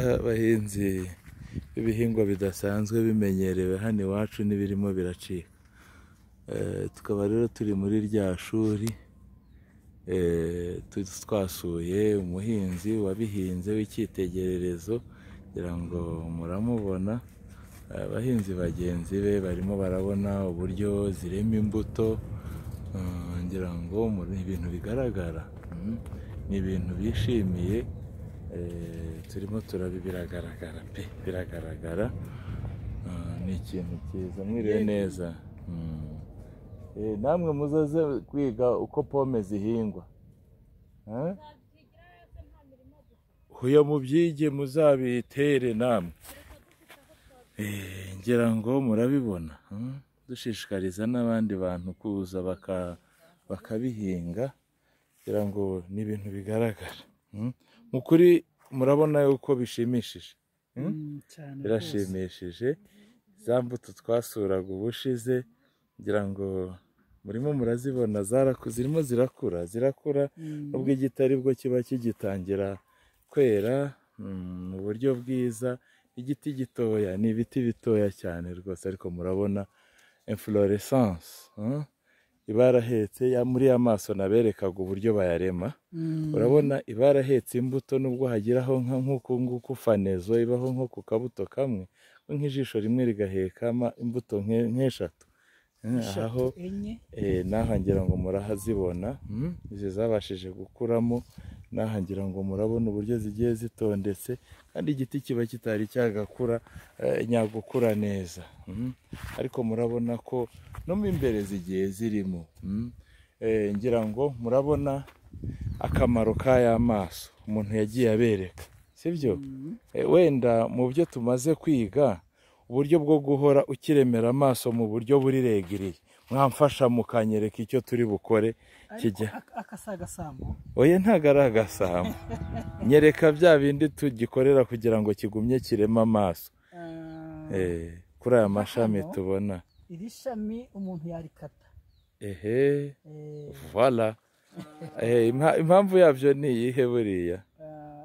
Abahinzi b'ibihingwa bidasanzwe bimenyerewe hano iwacu n'ibirimo biracika, tukaba rero turi muri rya shuri twasuye umuhinzi wabihinze w'icyitegererezo ngira ngo muramubona, abahinzi bagenzi be barimo barabona uburyo zirema imbuto ngira ngo ibintu bigaragara ni ibintu bishimiye turimo turabi biragaragara pe biragaragara ni ikintu cyiza mwiriwe neza namwe muzaze kwiga uko pome zihingwa hoya mubyige muzabitere namwe ngira ngo murabibona dushishikariza n'abandi bantu kuza bakabihinga ngira ngo ni ibintu bigaragara mu kuri murabona yuko bishimishije birashimishije za mbuto twasuraga ubushize ngira ngo murimo murazibona zirimo zirakura zirakura nubwo igiti aribwo kiba kigitangira kwera mu buryo bwiza igiti gitoya ni ibiti bitoya cyane rwose ariko murabona imfororesanse ibarahetse muri ya maso naberekaga uburyo bayarema urabona ibarahetse imbuto nubwo hagiraho nk'uku nguku fanezo ibaho nko ku kabuto kamwe nk'ijisho rimwe rigahekama imbuto nk'eshatu aho n'aha ngira ngo murahazibona izi zabashije gukuramo n'aha ngira ngo murabona uburyo zigiye zitondetse kandi igiti kiba kitari cyagakura nyagukura neza ariko murabona ko no mu imbere zigiye zirimo ngira ngo murabona akamaro k'aya maso umuntu yagiye abereka sibyo wenda mu byo tumaze kwiga uburyo bwo guhora ukiremera amaso mu buryo burirengiriye mwamfasha mukanyereka icyo turi bukore kijya oya ntabwo ari agasambu nyereka bya bindi tugikorera kugira ngo kigumye kireme amaso kuri aya mashami tubona iri shami umuntu yarikata ehe vola impamvu yabyo ni iyihe buriya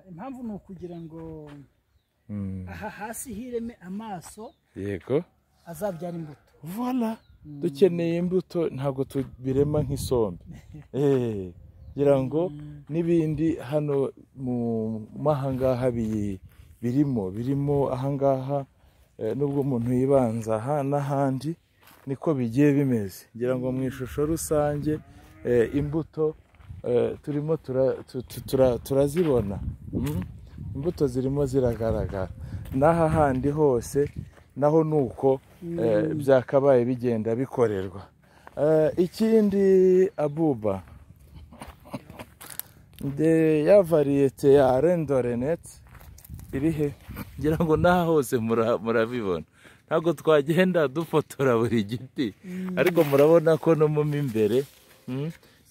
impamvu ni ukugira ngo aha hasi hireme amaso yego azabyara imbuto vola dukeneye imbuto ntabwo tubirema nk'isombe ngira ngo n'ibindi hano mu ahangaha birimo birimo ahangaha nubwo umuntu yibanza aha n'ahandi niko bigiye bimeze ngira ngo mu ishusho rusange imbuto turimo turazibona imbuto zirimo ziragaragara n'aha handi hose naho ni uko byakabaye bigenda bikorerwa ikindi abuba ya variyete ya rendorenete iri he ngira ngo n'aha hose murabibona ntabwo twagenda dufotora buri giti ariko murabona ko no mu imbere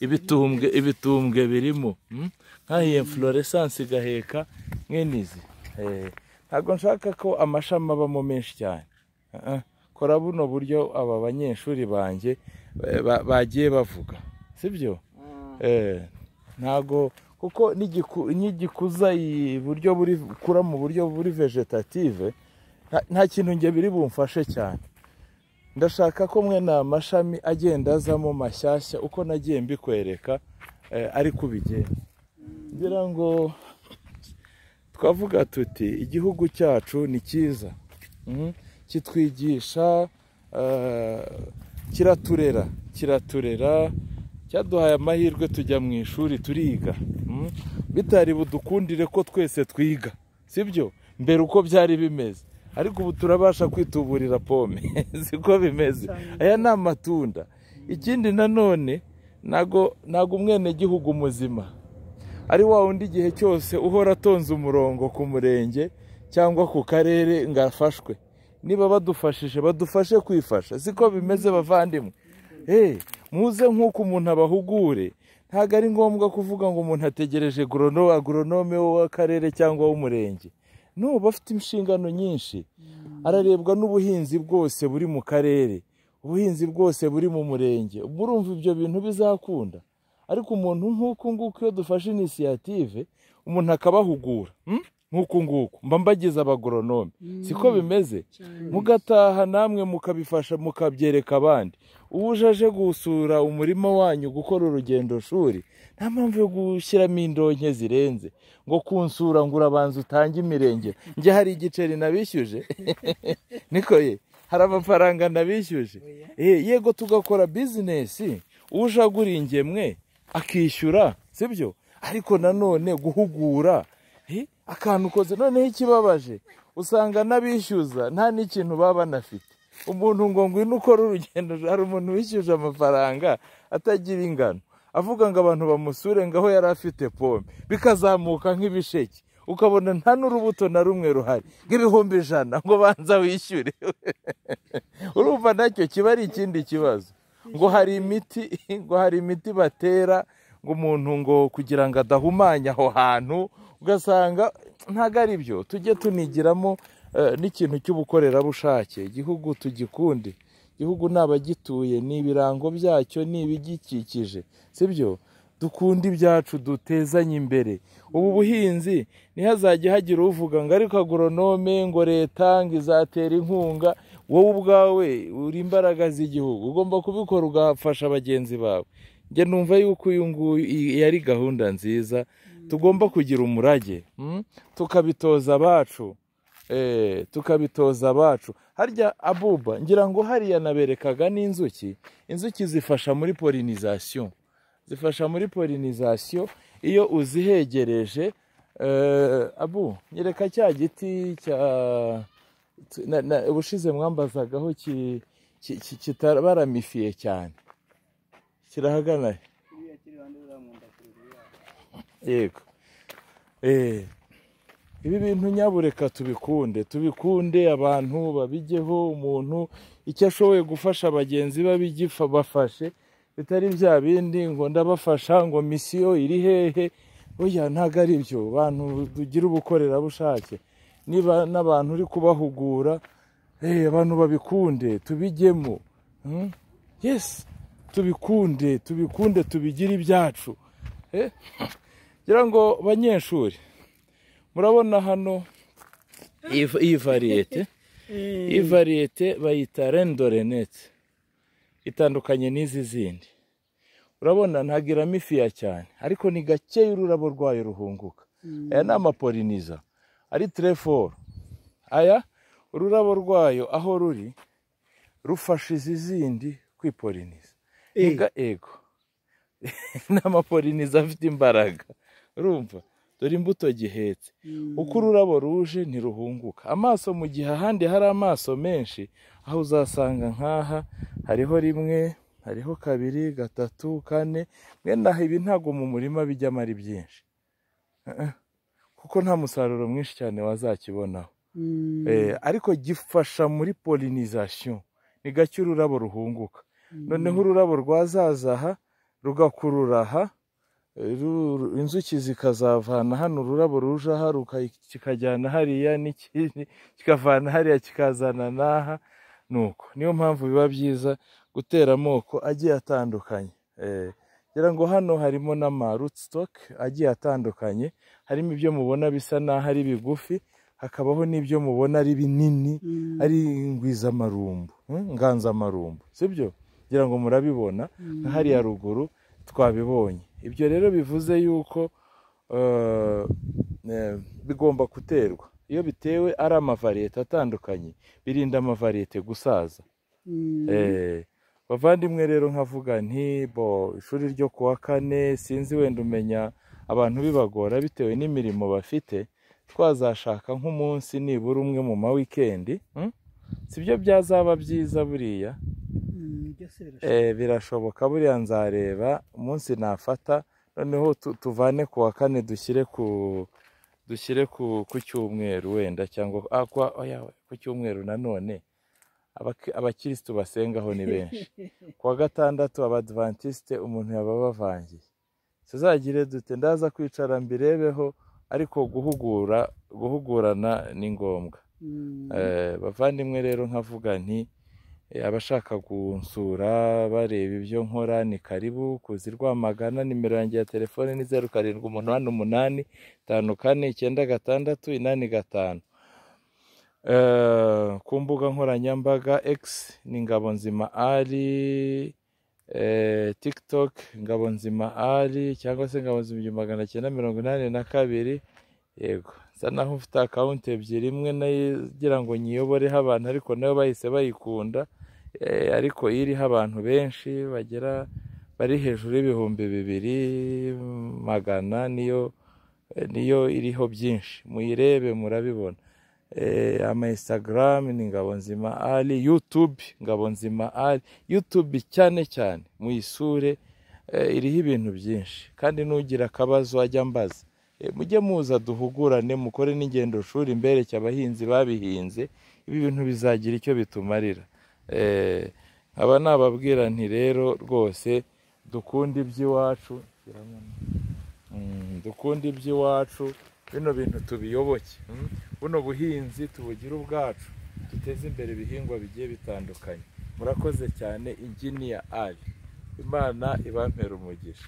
ibitumbwe ibitumbwe birimo nk'ahiye fororesanse igaheka nk'inizi ntabwo nshaka ko amashami abamo menshi cyane kora buno buryo aba banyeshuri banjye bagiye bavuga sibyo ntabwo kuko n'igikuza iburyo kura mu buryo buri vegetative nta kintu njye biri bumfashe cyane ndashaka ko mwe ni amashami agenda azamo mashyashya uko nagiye mbikwereka ariko ubigenda ngira ngo twavuga tuti igihugu cyacu ni cyiza kitwigisha kiraturera kiraturera cyaduhaye amahirwe tujya mu ishuri turiga bitari budukundire ko twese twiga sibyo mbere uko byari bimeze ariko ubu turabasha kwituburira pome siko bimeze aya ni amatunda ikindi nanone ntago umwenegihugu muzima ari wa wundi igihe cyose uhora atonze umurongo ku murenge cyangwa ku karere ngo afashwe niba badufashije badufashe kwifasha siko bimeze bavandimwe muze nk'uko umuntu abahugure ntabwo ari ngombwa kuvuga ngo umuntu ategereje agoronome w'akarere cyangwa w'umurenge n'ubu afite inshingano nyinshi ararebwa n'ubuhinzi bwose buri mu karere ubuhinzi bwose buri mu murenge murumva ibyo bintu bizakunda ariko umuntu nk'uku nguku iyo dufashe inisiyative umuntu akabahugura nk'uku nguku mba mbagize abagoronome siko bimeze cyane mugataha namwe mukabifasha mukabyereka abandi uwo uje aje gusura umurima wanyu gukora urugendo shuri nta mpamvu yo gushyiramo indonke zirenze ngo kunsura ngo urabanza utange imirenge njye hari igiceri nabishyuje niko ye hari amafaranga nabishyuje Eh, yego tugakora bizinesi uje agura ingemwe akishyura sibyo ariko nanone guhugura Eh, akantu ukoze noneho ikibabaje usanga n'abishyuza nta n'ikintu baba banafite umuntu ngo ngwino ukore urugendo hari umuntu wishyuje amafaranga atagira ingano avuga ngo abantu bamusure ngo aho yari afite pome bikazamuka nk'ibisheke ukabona nta n'urubuto na rumwe ruhari nk'ibihumbi ijana ngo banza wishyure urumva nacyo kiba ari ikindi kibazo ngo hari imiti ngo hari imiti batera ngo umuntu ngo kugira ngo adahumanya aho hantu ugasanga ntabwo ari byo tujye tunigiramo eh, n'ikintu cy'ubukorerabushake igihugu tugikunde igihugu ni abagituye ni ibirango byacyo ni ibigikikije sibyo dukunda ibyacu dutezanye imbere ubu buhinzi ntihazajye hagira uvuga ngo ariko agoronome ngo leta ngo izatera inkunga wowe ubwawe uri imbaraga z'igihugu ugomba kubikora ugafasha bagenzi bawe njye numva yuko uyu nguyu iyi ari gahunda nziza tugomba kugira umurage mm? tukabitoza abacu Eh, tukabitoza abacu harya abuba ngira ngo hariya naberekaga n'inzuki inzuki zifasha muri polinizasiyo zifasha muri polinizasiyo iyo uzihegereje eh, abu nyereka cya giti cya na- na- ubushize mwambazagaho ki- ki- ki- kitabaramifiye cyane kirahagana he? yego eh ibi bintu nyabureka tubikunde tubikunde abantu babigeho umuntu icyo ashoboye gufasha bagenzi be abigifa bafashe bitari bya bindi ngo ndabafasha ngo misiyo iri hehe oya ntabwo ari byo bantu tugira ubukorerabushake niba n'abantu uri kubahugura eh, abantu babikunde tubijyemo Hmm? yesi tubikunde tubikunde tubigire ibyacu Eh, ngira ngo banyeshuri murabona hano iyi iyi variyete iyi variyete bayita rendorenete itandukanye n'izi zindi urabona ntagiramo ifiya cyane ariko ni gakeya ururabo rwayo ruhunguka aya ni amapoliniza ari tereforo aya ururabo rwayo aho ruri rufasha izi zindi kwipoliniza Eh. Ega ego ni amapoliniza afite imbaraga urumva dore imbuto gihetse uko ururabo ruje ntiruhunguka amaso mu gihe ahandi hari amaso menshi aho uzasanga nk'aha hariho rimwe hariho kabiri gatatu kane mwenda aha ibi ntabwo mu murima bijyamo ari byinshi Eh, eh. kuko nta musaruro mwinshi cyane wazakibonaho Mm. Eh, ariko gifasha muri polinizasiyo ni gake ururabo ruhunguka noneho ururabo rwazaza aha rugakurura aha eh, ru- inzuki zikazavana hano ururabo ruje aha ruka- kikajyana hariya n'ikindi kikavana hariya kikazana n'aha nuko niyo mpamvu biba byiza gutera amoko agiye atandukanye Eh, ngira ngo hano harimo n'amarutsitock agiye atandukanye harimo ibyo mubona bisa n'aho ari bigufi hakabaho n'ibyo mubona ari binini Mm. ari ngwizamarumbu mm, nganzamarumbu sibyo ngira ngo murabibona nka hariya ruguru twabibonye ibyo rero bivuze yuko eh, eh, bigomba guterwa iyo bitewe ari amavariyete atandukanye birinda amavariyete gusaza Mm. Eh, bavandimwe rero nkavuga nti bo ishuri ryo ku wa kane sinzi wenda umenya abantu bibagora bitewe n'imirimo bafite twazashaka nk'umunsi nibura umwe mu ma wikendi mm? sibyo byazaba byiza buriya Mm, byose birashoboka. Eh, birashoboka buriya nzareba umunsi nafata noneho tu- tuvane ku wa kane dushyire ku dushyire ku ku cyumweru wenda cyangwa ah, kwa, oya, ku cyumweru nanone Abaki- abakirisitu basengaho ni benshi ku wa gatandatu abadivantisite umuntu yaba abavangiye tuzagire dute ndaza kwicara mbirebeho ariko guhugura guhugurana ni ngombwa Mm. Eh, bavandimwe rero nkavuga nti Eh, abashaka gunsura bareba ibyo nkora ni karibu kuzi rwamagana nimero yanjye ya telefone ni zeru karindwi umunani umunani tanu kane icyenda gatandatu inani gatanu Eh, ku mbuga nkoranyambaga x ni ngabonzima ari eh, tiktok ngabonzima ari cyangwa se ngabonzima igihumbi magana cyenda mirongo inani na kabiri yego nsa naho mfite akawunti ebyiri imwe nayo igira ngo nyiyoboreho abantu ariko nayo bahise bayikunda eh, ariko iriho abantu benshi bagera bari hejuru y'ibihumbi bibiri magana niyo niyo iriho byinshi muyirebe murabibona Eh, ama instagram ni ngabonzima ali youtube ngabonzima ali youtube cyane cyane muyisure eh, iriho ibintu byinshi kandi n'ugira akabazo ajya ambaza Eh, mujye muza duhugurane mukore n'ingendo shuri mbereke abahinzi babihinze ibi bintu bizagira icyo bitumarira Eh, aba nababwira nti rero rwose dukunda iby'iwacu Mm, dukunde iby'iwacu bino bintu tubiyoboke mm. buno buhinzi tubugire ubwacu duteze imbere ibihingwa bigiye bitandukanye murakoze cyane inginiya ari imana ibampe umugisha